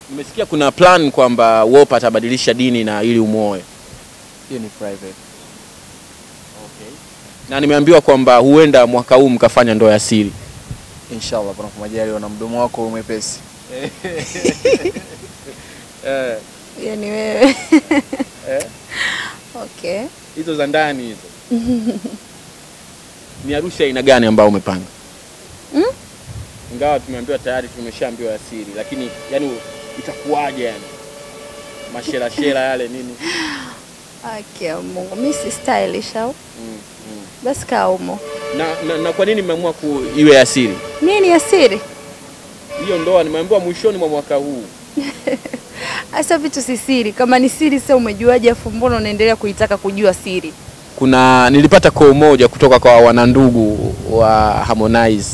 Nimesikia kuna plan kwamba Wolper atabadilisha dini na ili umuoe. Hiyo ni private. Na nimeambiwa kwamba huenda mwaka huu mkafanya ndoa ya siri. Inshallah panapo majaliwa na mdomo wako mwepesi. Eh, Hiyo ni wewe. eh, Okay. hizo za ndani hizo. Ni harusi ya aina gani ambayo umepanga? Mm? Ingawa tumeambiwa tayari tumeshaambiwa ya siri, lakini yani itakuwaje yani? Mashela shela yale nini? Okay, Mungu. Mimi si stylish au? Mm, mm. Basi kaa umo. Na, na, na kwa nini mmeamua ku iwe ya siri? Nini ni ya siri? Hiyo ndoa nimeambiwa mwishoni mwa mwaka huu. Hasa vitu si siri. Kama ni siri sasa umejuaje afu mbona unaendelea kuitaka kujua siri? Kuna nilipata call moja kutoka kwa wanandugu wa Harmonize.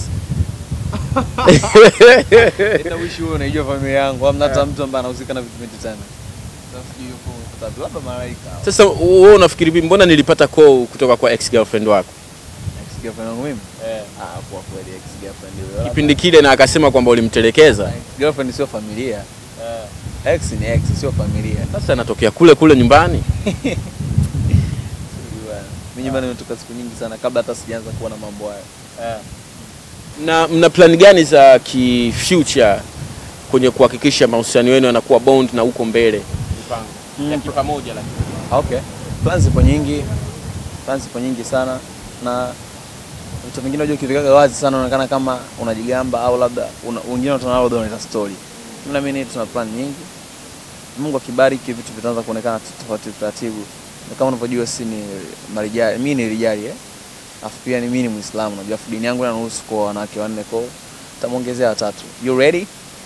Ita wishi wewe unaijua familia yangu. Hamna hata mtu ambaye anahusika na vitu vingi sana. Nafikiri yuko tatu labda malaika. Sasa wewe unafikiri vipi? Mbona nilipata call kutoka kwa ex girlfriend wako Ex girlfriend wangu mimi? Ah, kwa kweli ex girlfriend yule. kipindi kile, na akasema kwamba ulimtelekeza? Ex girlfriend sio familia. Ex ni ex sio familia. Sasa anatokea kule kule nyumbani. Sijui bwana. Mimi nyumbani nimetoka siku nyingi sana kabla hata sijaanza kuona mambo hayo. Na mna plan gani za ki future kwenye kuhakikisha mahusiano yenu yanakuwa bond na huko mbele? Mm. Ya kipamoja lakini. Okay. Plans zipo nyingi. Plans zipo nyingi sana na vitu vingine unajua ukivikaga wazi sana unaonekana kama unajigamba au labda una- wengine watu labda wanaita story. Mimi na mimi tuna plan nyingi. Mungu akibariki vitu vitaanza kuonekana tofauti taratibu. Na kama unavyojua si ni marijali, mimi ni rijali eh. Afu pia ni mimi ni Muislamu, najua afu dini yangu inaruhusu kwa wanawake wanne kwa hiyo tamuongezea watatu. You ready?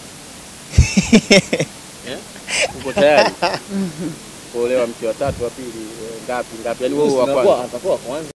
Uko tayari? Kuolewa mke wa tatu wa pili, eh, ngapi ngapi? Yaani wewe wa kwanza. atakuwa kwanza.